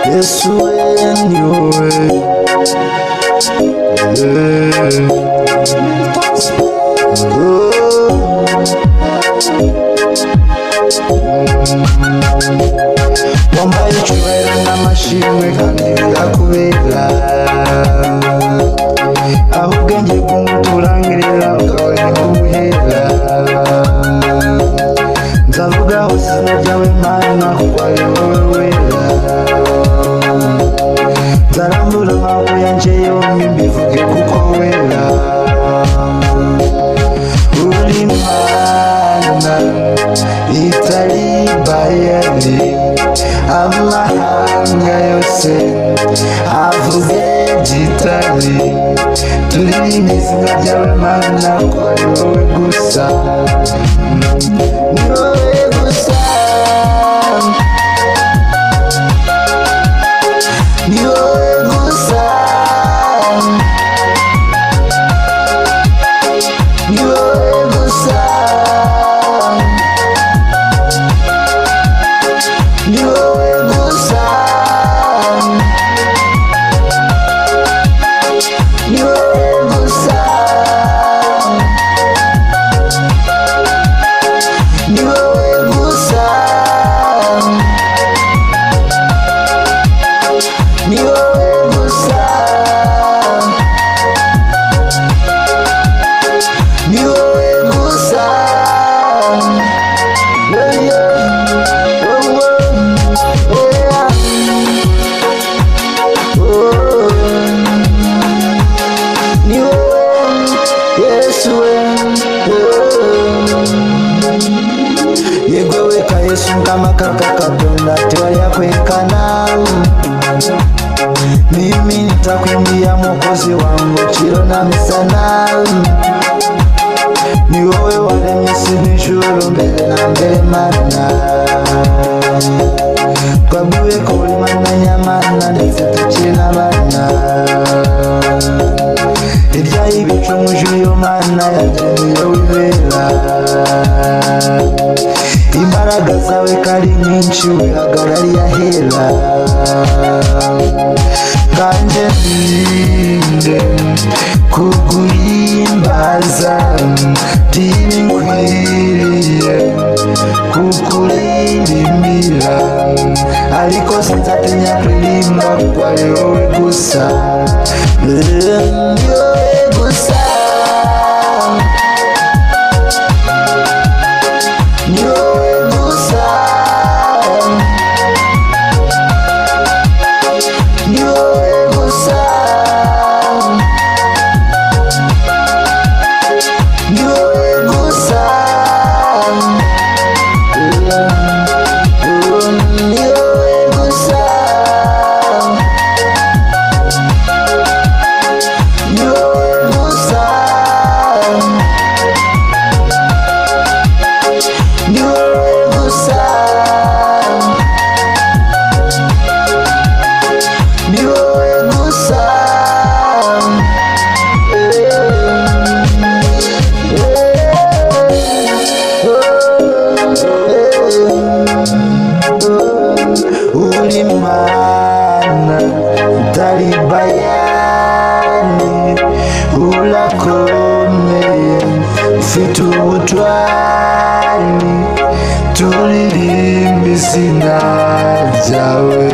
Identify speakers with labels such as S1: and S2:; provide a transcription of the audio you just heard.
S1: This way and your way. Yeah. Oh. wambaye icyubahiro n'amashimwe kandi bikakubera aho ubwenge bw'umuturangirira ukabona kubuhera nzavuga hose izina ryawe mana kuko ari wowe wera nzarambura amaboko yanjye yombi mbivuge kuko wera uri mana itari bayani amahanga yose avuge gitari turirimba izina ryawe mana ko ari wowe gusa ni wowe gusa ni wowe gusa ni wowe gusa ni wowe gusa ni wowe gusa ni wowe gusa ni wowe gusa ni wowe gusa Yeah, yeah. Oh, oh, yeah. Oh, ni wowe, Yesu we. Oh. Yego weka Yesu kama kaka kabla tiwaya kwekana mimi nitakuimbia mwokozi wangu chiro na misana ni wowe waremye isi n'ijuru mbere na mbere mana twabwiwe ko uri mana nyamana ndetse tukiri n'abana hirya y'ibicu mu ijuru iyo mana yageneye wibera imbaraga zawe kari nyinshi wihagarariye ahera kandi ninde kuguhimbaza ntibinkwiriye kukuririmbira ariko sinzatinya kuririmba kuko ari wowe gusa Eh, ni wowe gusa ni wowe gusa ni wowe gusa ni wowe gusa ni wowe gusa ni wowe gusa ni wowe gusa ni wowe gusa uri mana utari bayani urakomeye ufite ubutwari turirimba izina ryawe